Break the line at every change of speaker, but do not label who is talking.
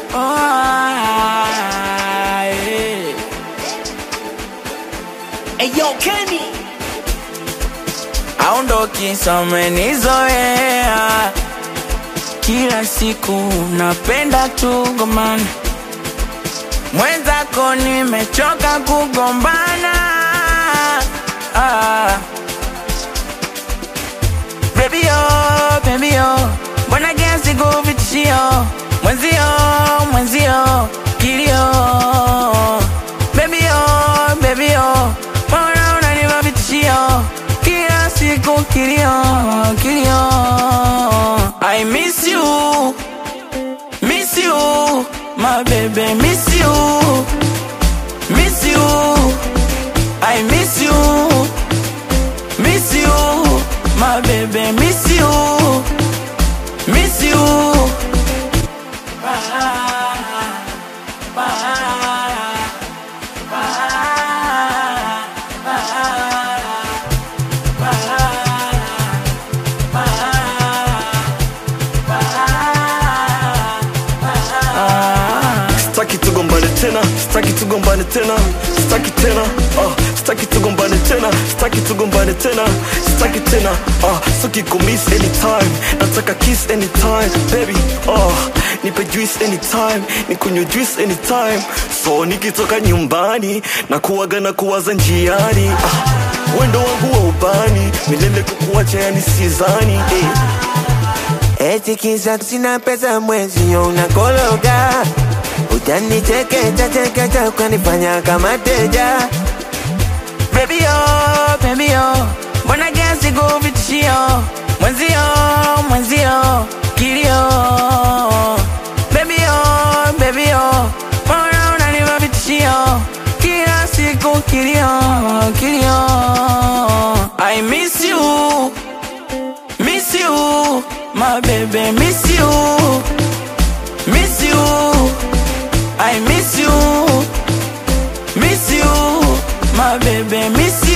Oh, yeah.
Hey yo, Kenny.
aondoki somenizoea kila siku napenda tugomana mwenzako nimechoka kugombana ah. Baby yo, baby yo, mbona kiasi kuvitishio mwenzio, mwenzio kilio. Baby yo, baby yo, mbona unanipa vitishio kila siku kilio, kilio. I miss you, miss you, my baby, miss you, miss you. I miss you. Miss you, my baby, miss you, miss you.
Staki tugombane tena, staki tugombane tena, staki tena, ah, staki tugombane tena, staki tugombane tena, staki tena, ah, staki kumiss anytime, nataka kiss anytime, baby, ah, nipe juice anytime, nikunywe juice anytime, so nikitoka nyumbani na kuwaga na kuwaza njiani, ah, wendo wangu wa ubani, milele kukuacha yani sizani, eh.
Eti kisa sina pesa mwezi yo unakologa Utanichekecha chekecha ukanifanya kama teja
Baby yo, baby yo, mbona kiasi kuvitishio mwenzio, mwenzio kilio. Baby yo, baby yo, mbona unanipa vitishio kila siku kilio, kilio. I miss you, miss you, my baby, miss you, miss you. I miss you, miss you, my baby, miss